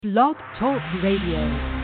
Blog Talk Radio.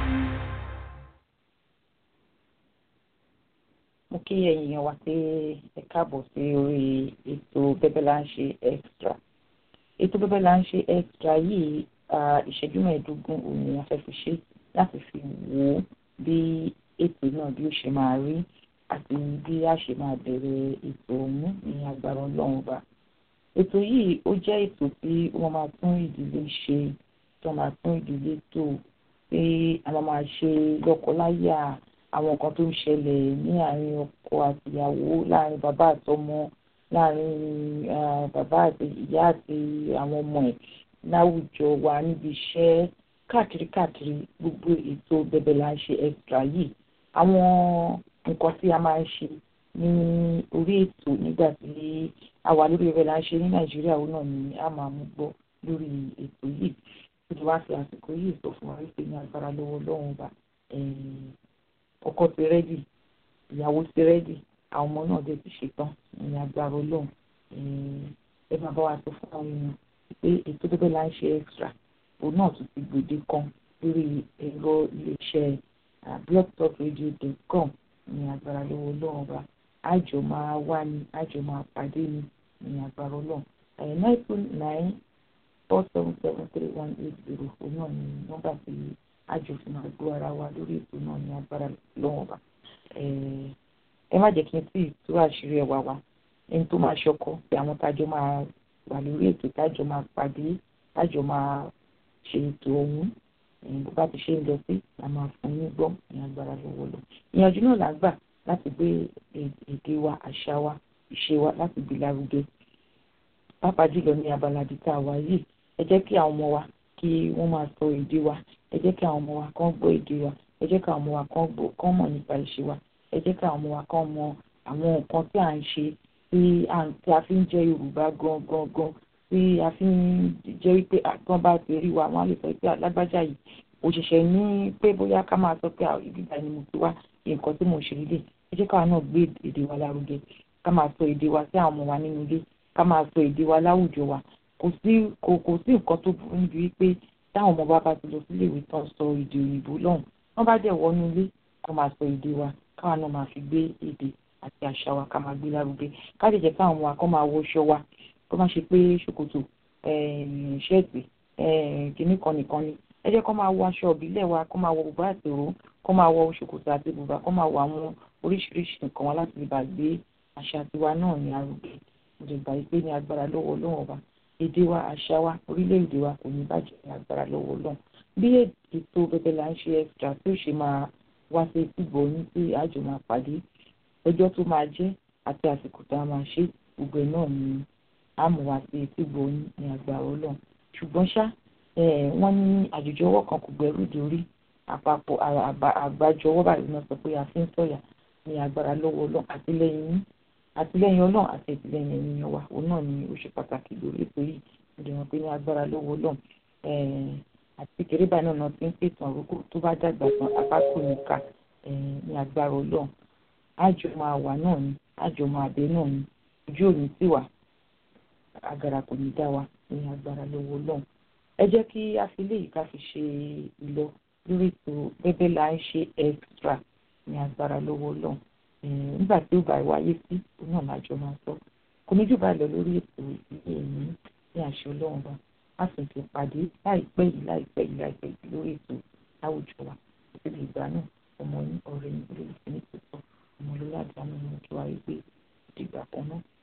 mo kí ẹ̀yin èèyàn wa pé ẹ káàbọ̀ sí orí ètò bẹ́bẹ́ là ń ṣe extra ètò bẹ́bẹ́ là ń ṣe extra yìí ah, ìṣẹ́jú mẹ́ẹ̀ẹ́dógún òun ni a fẹ́ fi ṣe láti fi wò ó bí ètò náà bí ó ṣe máa rí àti bí a ṣe máa bẹ̀rẹ̀ ètò ọ̀hún ní agbára ọlọ́run bá ètò yìí ó jẹ́ ètò tí wọ́n máa tún ìdílé ṣe tí wọ́n máa tún ìdílé tò pé àwọn máa ṣe lọ́kọláya àwọn nǹkan tó ń ṣẹlẹ̀ ní àárín ọkọ àtìyàwó láàárín bàbá àtọmọ láàárín ah, bàbá àti ìyá àti àwọn ọmọ ẹ̀ láwùjọ wa níbi iṣẹ́ káàkiri káàkiri gbogbo ètò bẹ̀bẹ̀ là ń ṣe extra yìí àwọn nǹkan tí a máa ń ṣe ní orí ètò nígbà tí a wà lórí bẹ̀bẹ̀ là ń ṣe ní nàìjíríà òun náà ni a máa mú gbọ́ lórí ètò yìí tí wọ́n á fi àsìkò yìí sọ fún wa wípé ní agbára lọ́wọ́ lọ́wọ́ bá ọkọ ti rẹ́dì ìyàwó ti rẹ́dì àwọn ọmọ náà dẹ̀ ti ṣetán ní agbára ọlọ́run ẹ máa bá wa sọ fún àwọn èèyàn pé ètò bẹ́bẹ́ là ń ṣe extra òun náà tún ti gbòde kan lórí ẹ̀rọ iléeṣẹ́ blogtalkradio.com ní agbára lọ́wọ́ ọlọ́run bá àjọ máa wá ní àjọ máa pàdé ní ní agbára ọlọ́run nine two nine four seven seven three one eight zero òun náà ní nọ́mbà tí àjọ fi máa gbọ́ ara wa lórí ètò náà ní agbára lọ́wọ́ bá ẹ má jẹ́ kí n tí tú àṣírí ẹwà wa ẹni tó máa ṣọkọ pé àwọn tájọ máa wà lórí ètò tájọ máa pàdé tájọ máa ṣe ètò ọ̀hún bó bá ti ṣe ń lọ sí la máa fún yín gbọ́ ní agbára lọ́wọ́ lọ ìyànjú náà là ń gbà láti gbé èdè wa àṣà wa ìṣe wa láti gbé lárugẹ pàápàá jùlọ ní abala àdìta wa yìí ẹ jẹ́ kí àwọn ọmọ wa kí wọ́n máa sọ èdè wa ẹ jẹ́ kí àwọn ọmọ wa kán gbọ́ èdè wa ẹ jẹ́ kí àwọn ọmọ wa kán gbọ́ kán mọ̀ nípa ìṣe wa ẹ jẹ́ kí àwọn ọmọ wa kán mọ àwọn nǹkan tí à ń ṣe tí a fi ń jẹ́ Yorùbá gan gan gan tí a fi ń jẹ́ wípé àtúntàn bá ti rí wa wọ́n á lè sọ pé alágbájá yìí òṣìṣẹ́ ní pé bóyá ká máa sọ pé ibi ìgbà ni mo ti wá nǹkan tí mo ṣe nílé ẹ jẹ́ káwa náà gbé èdè wa lárugẹ ká máa sọ èdè wa sí àwọn ọmọ wa nínú ilé ká máa sọ èdè wa láwùjọ wa kò sí kò kò sí nǹkan tó burú níbi wípé táwọn ọmọ bá bá ti lọ sílé ìwé tán sọ èdè òyìnbó lọ́hùn wọ́n bá dẹ̀ wọnú ilé ká máa sọ èdè wa káwa náà máa fi gbé èdè àti àṣà wa ká máa gbé lárugẹ ká lè jẹ́ káwọn ọmọ wa kọ́ máa wọṣọ wa kó má ṣe pé ṣòkòtò ṣẹ́ẹ̀tì kìíní kan nìkan ni ẹ jẹ́ kó máa wọ aṣọ ìbílẹ̀ wa kó máa wọ bùbá àti òró kó máa wọ ṣòkòtò àti bùbá kó máa wọ àwọn oríṣiríṣi nǹkan wa láti lè bá gbé àṣà tiwa náà ní arugẹ mo lè gbà pé ní agbára lọ́wọ́ ọlọ́run ọba èdè wa àṣà wa orílẹ̀-èdè wa kò ní bàjẹ́ ní agbára lọ́wọ́ ọlọ́run bí ètò bẹ́bẹ́ là ń ṣe extra tí ó ṣe máa wá sí ìgbọ̀ ní tí àjò máa pàdé ọjọ́ tó máa jẹ́ àti àsìkò tá a máa ṣe gbogbo ẹ̀ náà ni àmọ́ wá sí ìgbọ̀ ní agbára ọlọ́run ṣùgbọ́n ṣá wọ́n ní àjòjì ọwọ́ kan kò gbẹ́rù dórí àpapọ̀ àgbájọ ọwọ́ báyìí náà sọ pé a fi ń sọ̀yà ní agbára lọ́wọ́ ọlọ́run àtìlẹ́yìn yín àtìlẹ́yìn ọlọ́run àti àtìlẹ́yìn ènìyàn wa òun náà ni ó ṣe pàtàkì lórí ètò yìí mo lè mọ̀ pé ní agbára lọ́wọ́ ọlọ́run àti kékeré báyìí náà ti ń pèsè àrókò tó bá dàgbà tán apákò nìka ní agbára ọlọ́run àjọ máa wà náà ni àjọ máa bẹ náà ni ojú òní sì wà agara kò ní dá wa ní agbára lọ́wọ́ ọlọ́run ẹ jẹ́ kí a fi léyìí ká fi ṣe ìlọ lórí ètò bẹ́bẹ́ là ń ṣe extra ní agbára lọ́wọ́ ọlọ́run nígbà tí ó bá wáyé sí òun náà lájọ máa sọ kò ní jù bá lọ lórí ètò ìdílé yìí ní àṣẹ ọlọ́run bá a sì ti pàdé láìpẹ́ yìí láìpẹ́ yìí láìpẹ́ yìí lórí ètò láwùjọ wa àti ìgbà náà ọmọ yín ọ̀rẹ́ yín olólùfẹ́ ní tòótọ́ ọmọ olólàdá nínú ojú ayé gbé ìdìgbà kan náà.